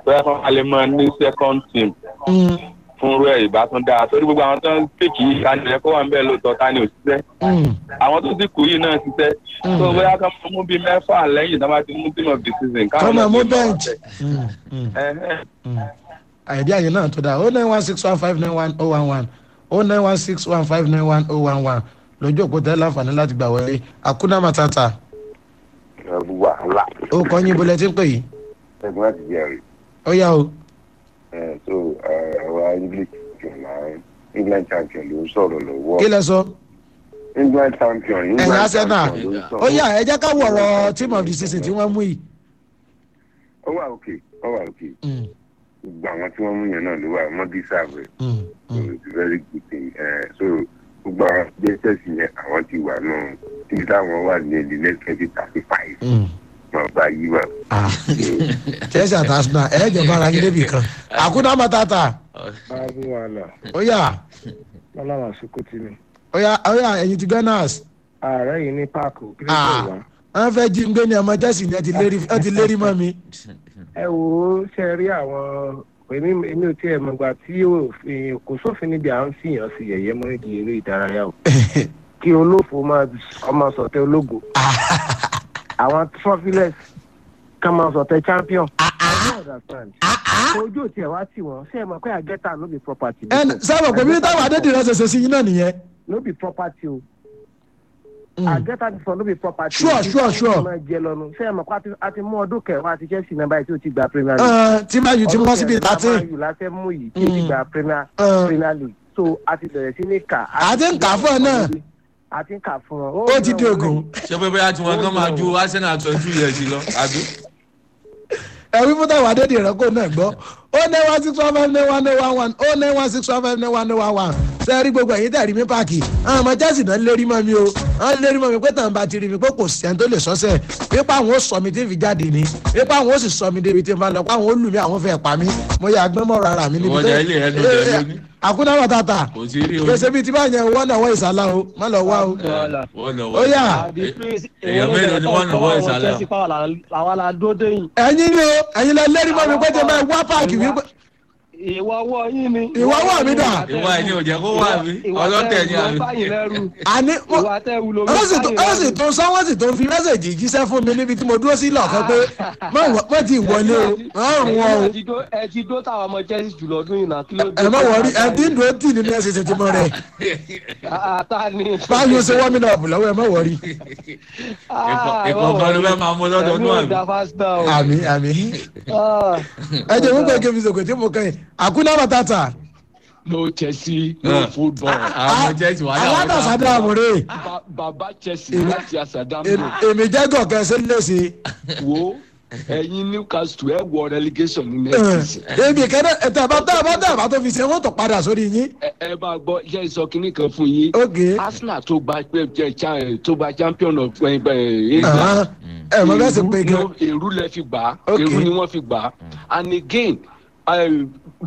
bóyá kan wà lè mọ ní second team Mm, fún rẹ̀ ìbátan dáa torí gbogbo àwọn tó ń pèkì yìí ká ní ẹ kó wà ń bẹ́ẹ̀ lóòótọ́ ká ní òṣìṣẹ́ mm, àwọn tó ti kù yìí náà ṣiṣẹ́ Mm. tó bóyá ká máa mú bíi mẹ́fà lẹ́yìn tó bá ti mú team of the season kọ́ máa náà mú ti bench. ọ̀tẹ̀. Mm, mm, Ẹ̀hẹ́n. mm. àìdí àyè náà tó dáa o nine one six one five nine one oh one one o nine one six one five nine one oh one one lójú òpó tẹ́ láǹfààní láti gbà wọlé akuna matata ẹ̀rù wàhálà ó kọ́ yín bolẹ̀ tí ń pè yìí ẹ̀gbọ́n láti jẹ́rìí ó yá o. ẹ̀ so àwa english champion náà england champion ló ń sọ̀rọ̀ lọ́wọ́ kí lẹ sọ england champion ẹ̀yin england arsenal champion ló ń ó sọ̀rọ̀ yá ẹ jẹ́ ká wọ̀rọ̀ team of the season tí wọ́n mú yìí. ó wà òkè ó wà òkè Mm, gbogbo àwọn tí wọ́n mú yẹn náà ló wà wọ́n deserve it mm, so mm. it's a very good thing ẹ̀ so gbogbo àwọn jẹ́sẹ̀sì yẹn àwọn ti wà náà títí táwọn wà ní the next twenty thirty five Mm. wọn bá yí wà. Ah, chelsea àti arsenal ẹ jẹ bára yín débi kan akuna matata báàbí wàhálà ó yá lọ́lọ́wọ́ àsìkò tí mi. ó yá ó yá ẹ̀yin ti gunners ààrẹ yìí ní páàkì kí ló Ah. dé wá. wọ́n fẹ́ jí ń gbé ní ọmọ chelsea ní ẹ ti lérí ẹ ti lérí mọ́ mi. ẹ wo ṣe rí àwọn èmi èmi ò tiẹ̀ mọ̀gbà tí òfin kò sófin níbi à ń fìyàn sí yẹ̀yẹ́ mọ́ ìdí eré ìdárayá o kí olófo máa ọmọ sọ̀tẹ́ ológo àwọn fọ́fílẹ̀s ká máa sọ̀tẹ́ champion. I don't understand. ojú ò tiẹ̀ wá tì wọ́n ṣé ẹ mọ̀ pé àgẹ́ta no be property. ẹ sábà pé bí táwọn adédìrẹ́ ṣẹṣẹ sí yín náà nìyẹn. no be property o. Mm. àgẹ́ta ti sọ no be property. Sure, sure, sure. máa jẹ lọ́nu ṣé ẹ mọ̀ pé a ti- a ti mú ọdún kẹwàá àti chelsea náà báyìí tí ó ti gba premier league. Ẹ, tí máa yù tí wọ́n síbi thirteen. ọdún láti mú yìí tí ó ti Mm. gba premier Ẹ. premier league so a ti bẹ̀rẹ̀ sí ní kà. A ti ń kà fún ẹ náà. a ti ń kà fún ọ. ó ti di ogun. ṣé pé bóyá tí wọn kàn máa ju arsenal twenty two years lọ àbí. ẹ wí fún táwọn adédìrẹ́ kó náà gbọ́ ó ní one six one five nine one nine one one ó ní one six one five nine one nine one one ṣe rí gbogbo ẹ̀yin tẹ̀ rí mi páàkì àwọn ọmọ chelsea náà lérí mọ́ mi o wọ́n lérí mọ́ mi pé tàn bá ti rí mi pé kò sí ẹni tó lè sọ́sẹ̀ pípa àwọn ó sọ mi tí n fi jáde ni pípa àwọn ó sì sọ mi débi tí n bá lọ pé àwọn ó lù mí àwọn fẹ́ pa mí mo yà gbẹ́mọ̀ rárá mi níbi Ìwọ jẹ́ ilé ẹnu jẹ lóní. àkúnná bàtàtà kò sí rí o. gbèsè bíi tí bá yẹn wọ́n náà wọ́ ìsàlá o má lọ wá o wọ́n lọ ó yà èèyàn mélòó ni wọ́n nà wọ́n ìsàlẹ̀ o. àwa la dó déyìn ẹ̀yin ni o ẹ̀yin lẹ lérí mọ́ mi pé tí n bá wá páàkì wípé ìwọ ọwọ́ yín ni. Ìwọ ọwọ́ mi dà? ìwà ẹni ò jẹ́ kó wà mí ọlọ́tẹ̀ ni àmì. ìwà báyìí lẹ́rù àní mo- ìwà tẹ́ wù lórí ó sì tó báyìí ó sì lẹ́rù. tó sọ wọ́n sì tó fi mẹ́sẹ̀gì jíṣẹ́ fún mi níbi tí mo dúró sí lọ́ọ̀kan pé má wọ- má ti wọlé o má rùn wọn o ẹ ti dó- ẹ ti dó táwọn ọmọ chelsea jùlọ ọdún yìí náà kí ló dé. ẹ má wọrí ẹ tí ń dúró tì nínú ẹsẹ̀ ṣe ti mọ rẹ̀ ata ni. báyìí ó ṣe wọ́n mi náà bù lọ́wọ́ ẹ má wọrí ìkọ̀ọ̀kan ló fẹ́ máa mú lọ́dọọdún ẹ̀mí ò àbí. da fásitì o. àmì àmì ẹ jẹ́ wọ́n pé kébí sòkè tí mo kàn yín àkúná bàtàtà no chelsea no football àwọn ọmọ chelsea wà láwọn aládàsádà àmúre Ba- baba chelsea láti asadambo èmi jẹ́ gọ̀kẹ́ sí léṣe wo ẹyin newcastle ẹ wọ relegation ní next season èmi kẹ́dẹ́ ẹ̀tẹ̀ bá tẹ̀ bá tẹ̀ bá tó fi ṣe wọ́n tó padà sórí yín ẹ ẹ bá gbọ́ iṣẹ́ ìsọ kínní kan fún yín ókè arsenal tó gba pé jẹ cha- tó gba champion of ẹ ẹ england ẹ mọ bẹ́ẹ̀ sì pé gan èrú èrú lẹ fi gbà á Okay. èrú ni wọ́n fi gbà á and again uh,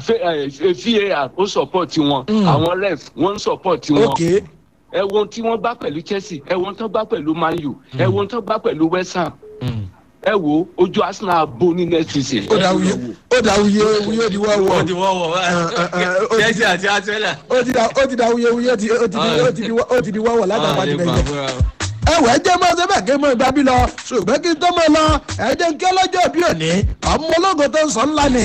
var ó support wọn àwọn ref wọ́n support wọn ókè ẹ wo ohun tí wọ́n gbá pẹ̀lú chelsea ẹ wo ohun tó gbá pẹ̀lú man u ẹ wo ohun tó gbá pẹ̀lú west ham ẹ wo ojú arsenal bo ní next season. ó dà wuye ó dà wuye wuye di wọ́ ó wọ́ ti wọ́ wọ́ ó ti- chelsea àti arsenal. ó ti da ó ti da wuye wuye ó ti ó ti di ó ti di ó ti di wọ́wọ́ látàpá ti bẹ̀yẹ. ẹwẹ́ jẹ́ mọ́ sẹ́fẹ̀ kí mọ́ ìgbà bí lọ ṣùgbọ́n kí n tó mọ́ lọ ẹ̀jẹ̀ ń kí ọlọ́jọ́ bí òní ọmọ ológo tó ń sọ ńlá ni.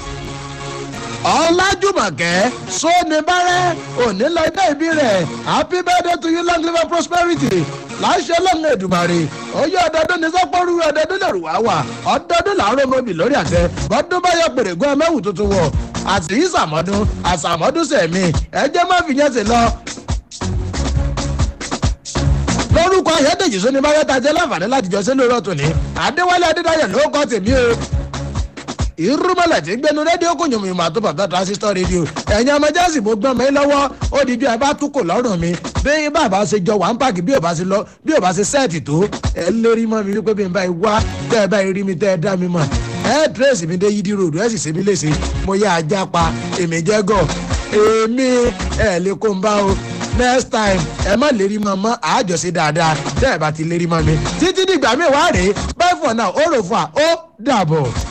ọlájúmọ̀kẹ́ sóni bárẹ́ òní lọ ilé ìbí rẹ̀ happy birthday to you long live and prosperity láṣẹ lọ́nà èdùmàrè oyè ọdọọdún ní sọ́pọ́rú ọdọọdún lẹ́rù wá wà ọdọọdún làárọ̀ mọ́bì lórí àtẹ bọ́dún bá yọ pèrègùn ẹmẹ́wù tuntun wọ̀ àti ìsàmọ́dún àsàmọ́dún sẹ̀mí ẹjẹ́ má fi yẹn sí lọ lórúkọ ayédèjì sóni bá yẹta jẹ láǹfààní láti jọ sí lórí ọtún ní adéwálé adédáyẹ ló kọ tèmi o irúmọlẹ tí gbẹnu rédíò kò yùn mí mà tó bàbá transistor rédíò ẹ̀yin ọmọ jẹ́sì mo gbọ́n mi lọ́wọ́ ó di bí ẹ bá túkò lọ́rùn mi bí bàbá ṣe jọ wà ń pàkì bí ò bá ṣe lọ bí ò bá ṣe sẹ́ẹ̀tì tó ẹ lérí mọ́ mi wípé bí n bá yìí wá tẹ́ ẹ bá yìí rí mi tẹ́ ẹ dá mi mọ̀ ẹ tírèsì mi dé yídí ròdù ẹ sì ṣe mí léṣe mo yá ajá pa èmi jẹ́ gọ̀ èmi ẹ lè kó n bá o next time ẹ má lérí mọ́ mọ́ àjọṣe dáadáa tẹ́ ẹ bá ti lérí mọ́ mi títí dìgbà mi wá rèé bye for now ó rò fún wa ó dàbọ̀.